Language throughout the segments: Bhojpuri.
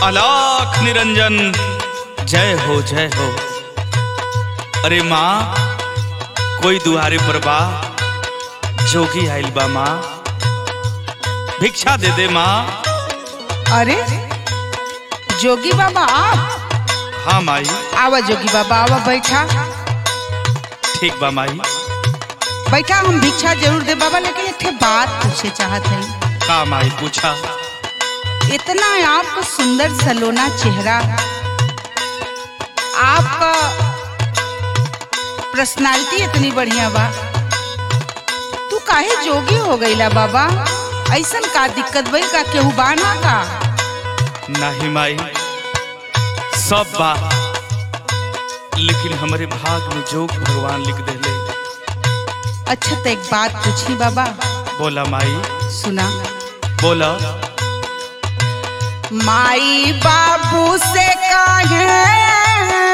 अलाख निरंजन जय हो जय हो अरे माँ कोई दुआरे पर बा जोगी आइल बा माँ भिक्षा दे दे माँ अरे जोगी बाबा आप हाँ माई आवा जोगी बाबा आवा बैठा ठीक बा माई बैठा हम भिक्षा जरूर दे बाबा लेकिन एक ठे बात पूछे चाहत है का माई पूछा इतना आपका सुंदर सलोना चेहरा आपका पर्सनालिटी इतनी बढ़िया बा तू काहे जोगी हो गईला बाबा ऐसन का दिक्कत भइल का केहू बाना का नहीं माई सब बा लेकिन हमारे भाग में जोग भगवान लिख देले अच्छा तो एक बात पूछी बाबा बोला माई सुना बोला माई बाबू से कहे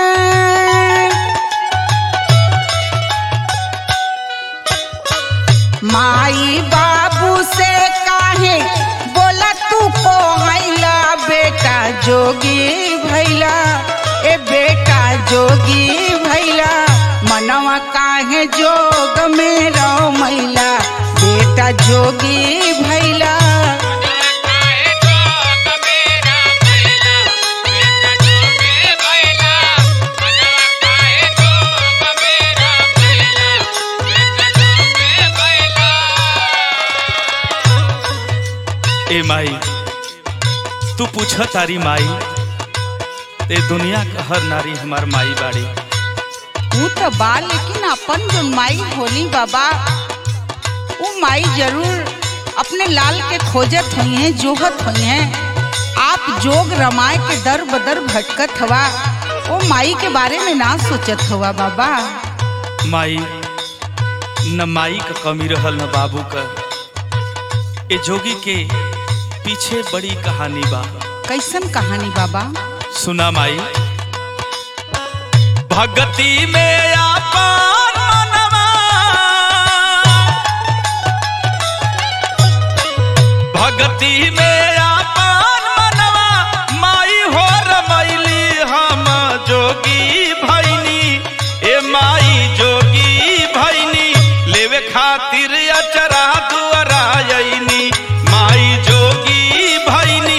माई बाबू से कहे बोला तू को हैला बेटा जोगी भैला ए बेटा जोगी भैला मनवा काहे जोग में रहो मैला बेटा जोगी भैला ए माई तू पूछ तारी माई ते दुनिया का हर नारी हमार माई बाड़ी वो तो बा लेकिन अपन जो माई होली बाबा वो माई जरूर अपने लाल के खोजत हुई हैं जोहत हुई हैं आप जोग रमाए के दर बदर भटकत हवा वो माई के बारे में ना सोचत हुआ बाबा माई न माई का कमी रहल न बाबू का ए जोगी के पीछे बड़ी कहानी बा कैसन कहानी बाबा सुना माई भगती में आपन मनवा भगती में आपन मनवा माई हो रमैली हम जोगी भैनी ए माई जोगी भैनी लेवे खातिर अचरा दुआरा अइनी माई जोगी भैनी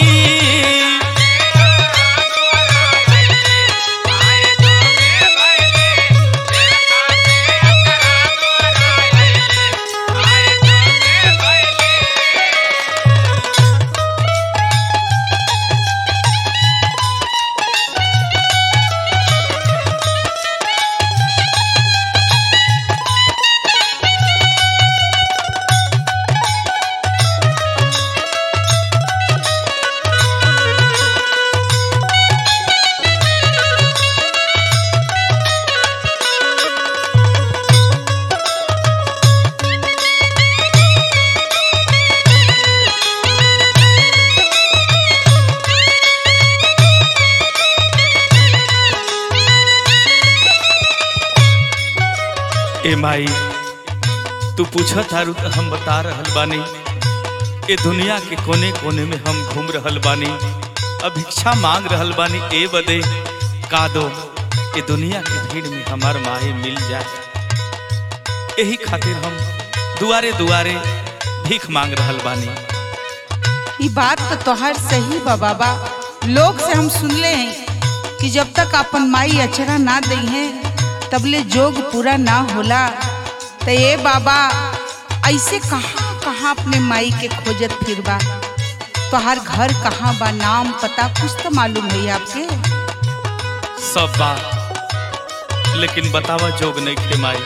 ए माई तू पूछत तारू तो हम बता रहल बानी ए दुनिया के कोने कोने में हम घूम रहल बानी अब भिक्षा मांग रहल बानी ए बदे का दो ए दुनिया के भीड़ में हमार माए मिल जाए यही खातिर हम दुआरे दुआरे भीख मांग रहल बानी ये बात तो तोहर सही बा बाबा लोग से हम सुनले हैं कि जब तक अपन माई अचरा ना दई है तबले जोग पूरा ना होला तो ये बाबा ऐसे कहाँ कहाँ अपने माई के खोजत फिरबा तोहार घर कहाँ बा नाम पता कुछ तो मालूम है आपके सब बात लेकिन बतावा जोग नहीं खे माई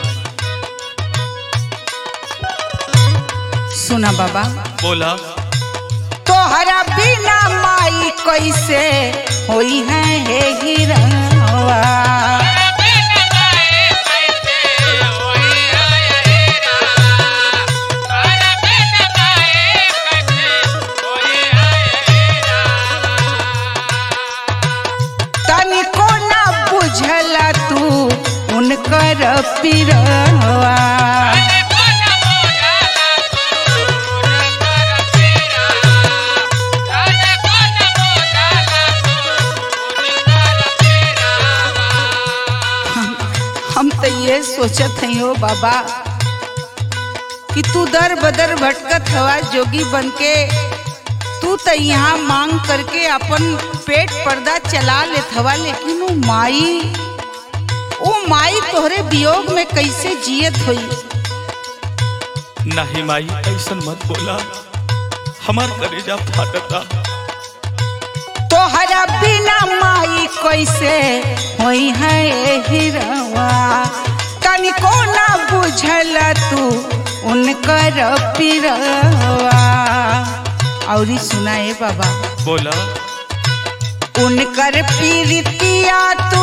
सुना बाबा बोला तोहरा बिना माई कैसे होई है हे गिरवा तनिको ना बुझला तू उनकर पिरवा Yeah. तो ये सोचत हई हो बाबा कि तू दर बदर भटकत हवा जोगी बन के तू तो यहाँ मांग करके अपन पेट पर्दा चला लेत हवा लेकिन वो माई वो माई तोहरे वियोग में कैसे जियत हुई नहीं माई ऐसन मत बोला हमार कलेजा फाटता तोहरा बिना माई कैसे होई है हिरवा तनिको ना बुझल तू उनकर पिरवा औरी सुनाए बाबा बोला उनकर पीरितिया तू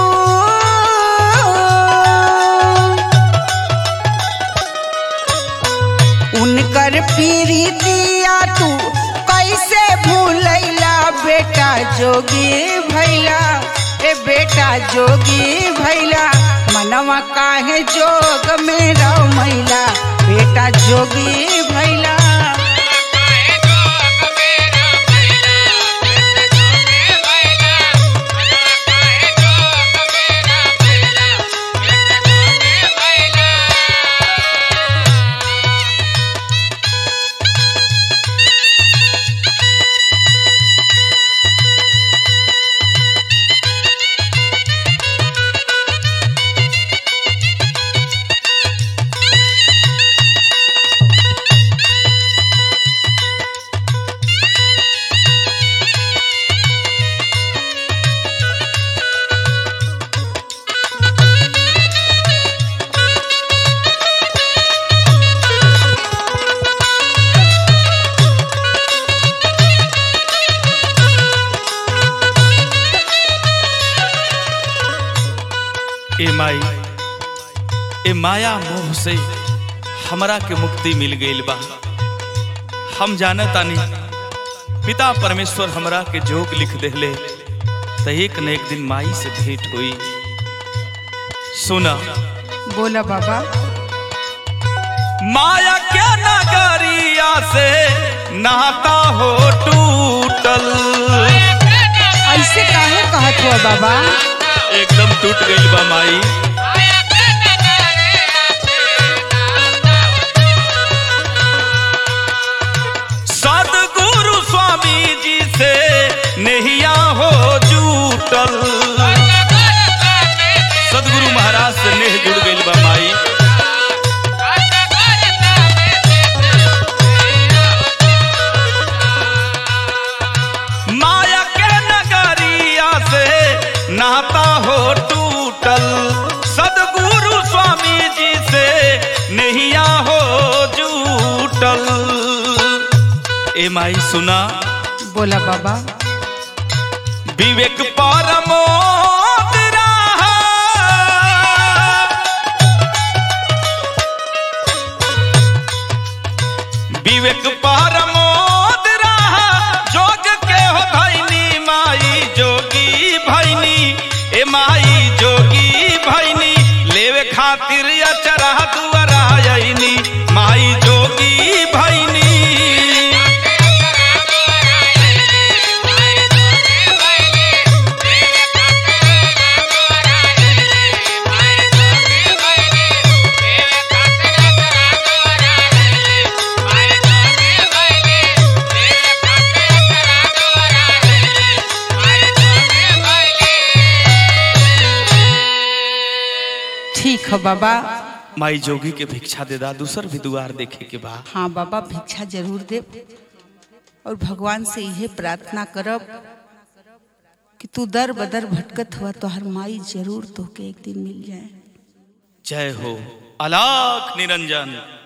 उनकर पीरितिया तू कैसे भूलैला बेटा जोगी भैला ए बेटा जोगी भैला मनवा काहे जोग में रमैला बेटा जोगी भैला ए माई ए माया मोह से हमरा के मुक्ति मिल गईल बा हम जानतानी पिता परमेश्वर हमरा के जोग लिख देले त एक न एक दिन माई से भेंट हुई सुना बोला बाबा माया के नगरिया से नाता हो टूटल ऐसे काहे कहत हुआ बाबा एकदम टूट गईल बा माई सदगुरु स्वामी जी से नहिया हो जूटल सदगुरु महाराज से नेह जुड़ गईल बा माई माया के नगरिया से नाता हो टूटल सदगुरु स्वामी जी से नहिया हो जूटल ए माई सुना बोला बाबा विवेक परमो विवेक परमोद रहा जोग के हो भैनी माई जोगी भैनी ए माई जोगी भैनी लेवे खातिर अचरा दुआरा आईनी माई जोगी भैनी ठीक है बाबा माई जोगी के भिक्षा दे दा दूसर भी दुआर देखे के बा हाँ बाबा भिक्षा जरूर दे और भगवान से यह प्रार्थना करब कि तू दर बदर भटकत हुआ तो हर माई जरूर तो के एक दिन मिल जाए जय हो अलाख निरंजन